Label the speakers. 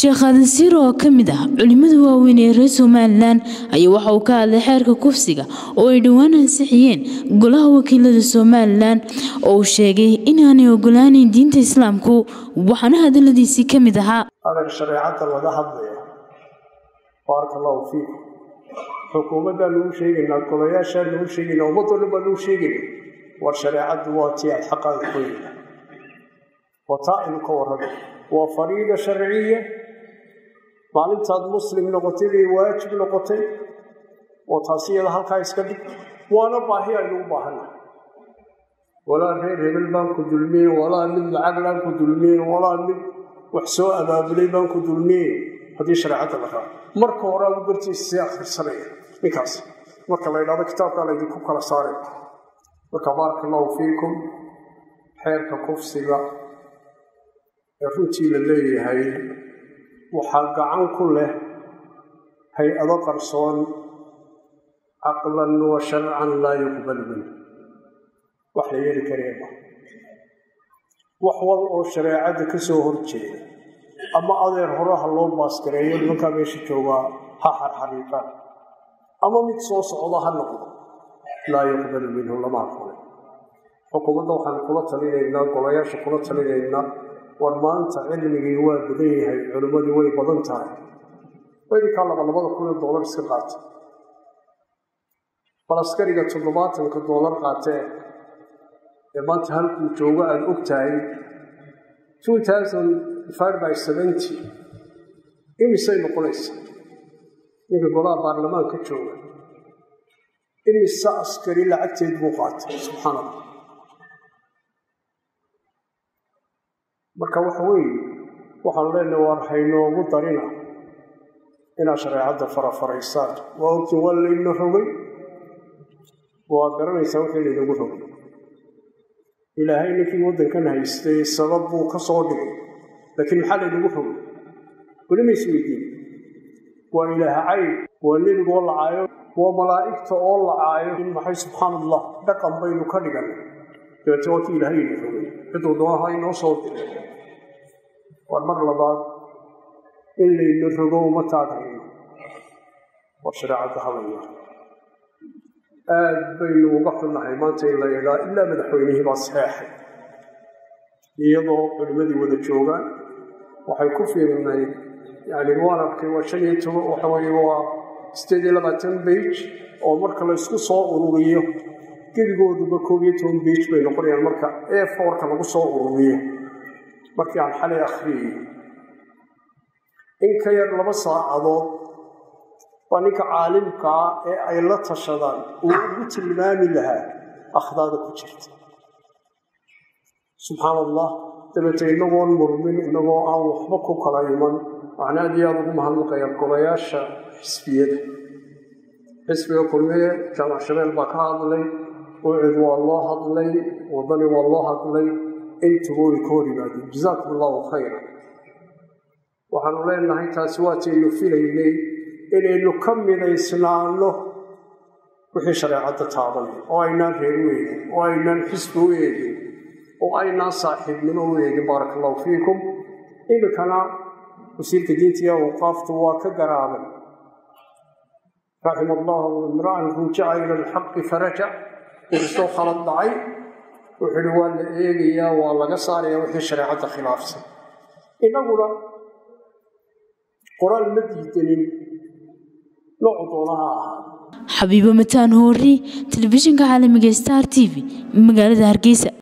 Speaker 1: sheekh aadan siiro oo ka mid ah culimmada waaweyn ee reer somalilan ayaa waxa uu ka hadlay xeerka kufsiga oo ay dhowaan ansixiyeen golaha wakiilada somalilan oo uu sheegay inaanay ogolaaneyn diinta islaamku waxaana hadaladiisii ka mid ahaa
Speaker 2: adeer shareecadda laga hadlaya baaraka allahu fiikum xukuumaddaa lagu sheegaynaa golayaashaa lagu sheegaynaa ummadoo dhan baa lagu sheegayna war shareecaddu waa tii aad xaqaaga qoyna waa taa aynu ka warramo waa fariida sharciya maalintaad muslim noqotay bay waajib noqotay oo taasi iyada halkaa iska dhig waana baahi aynu u baahannahay walaa reer hebel baan ku dulmiyen walaa mid lacag laan ku dulmiyen walaa mid wax soo abaabulay baan ku dulmiyen haddii shareecadda la raaco marka hore agu gartiisa sii akhrisanaya ninkaas marka la ydhahdo kitaabkaa laydinku kala saaray marka baaraka allahu fiikum xeerka kufsiga ee runtii la leeyahay waxaa gacan ku leh hay-ado qarsoon caqlan wa sharcan laa yuqbal minhu wax la yeeli kareema wax wal oo shareecadda ka soo hor jeeda ama adeer horaha loo baasgareeyo nimankaa meesha joogaa ha xarxariiqaan ama mid soo socda ha noqdo laa yuqbalu minhu lama aqbalay xukuumadda waxaan kula talinaynaa golayaasha kula talinaynaa war maanta cilmigii waa badan yahay culimmadii way badan tahay waydinkaa laba labada kun ee doolar iska qaata bal askariga toddobaatanka doolar qaatee ee maanta halkuu joogo aada og tahay two thousand five by seventy imisay noqonaysa ninka golaha baarlamaanka jooga imise askari lacagteed buu qaatay subxaan allah marka waxa weeye waxaan leenahay waar haynoogu darina inaad shareecadda farafaraysaan waa ogtiin waa layna rogay waa garanaysaa wixii laynagu rogay ilaahay ninkii waddankan haystay sabab buu ka soo dhigay laakiin maxaa laynagu rogay weli mays weydiin waa ilaah cayb waa nebigoo lacaayo waa malaa'igta oo lacaayo in maxay subxaan allah dhaqan baynu ka dhiganay dabeete waa kii ilaahay ina rogay ciduu doonaha inoo soo diray war mar labaad in layna rogo uma taagayno war shareecadda hadaya aad baynu uga xunnahay maanta in la yidhaa ilaa madaxweynihii baa saxeexay iyadoo culimmadii wada joogaan waxay ku fiirnay yani waan arkay waa shan iyo toban waxa weye waa sideed iyo labaatan bage oo marka la isku soo ururiyo gebigooduba koob iyo toban bage bay noqonayaan marka e forka lagu soo ururiyo markii aan xalay akhriyey in ka yar laba saacadood waa ninka caalimkaa ee ay la tashadaan uu ugu tilmaami lahaa akhdaada ku jirta subxaan allah dabeete inagoon murmin inagoo aan waxba ku kala iman waxaan aad iyo aada ugu mahadnaqaya golayaasha xisbiyada xisbiga kulmiye jaamac shabeel baa ka hadlay ucid waa loo hadlay wadani waa loo hadlay intuba way ka hor yimaadeen jazaakum allahu khayra waxaanu leenahay taasi waataynu filaynay inaynu ka midaysnaano wixii shareecadda taabanay oo aynaan reer u eegin oo aynaan xisbi u eegin oo aynaan saaxiibnimo u eegin baaraka allahu fiikum iminkana wasiirka diinta iyo awqaaftu waa ka garaabay raxima allahu imra'an rujaca ila alxaqi farajac inkastoo khalad dhacay wuxuu ihi waa la eegayaa waa laga saarayaa wixii shareecadda khilaafsan innaguna qoraal ma diidanin noocu doonaha ahaa
Speaker 1: xabiibo mataan hoori telefishinka caalamiga star t v magaalada hargeysa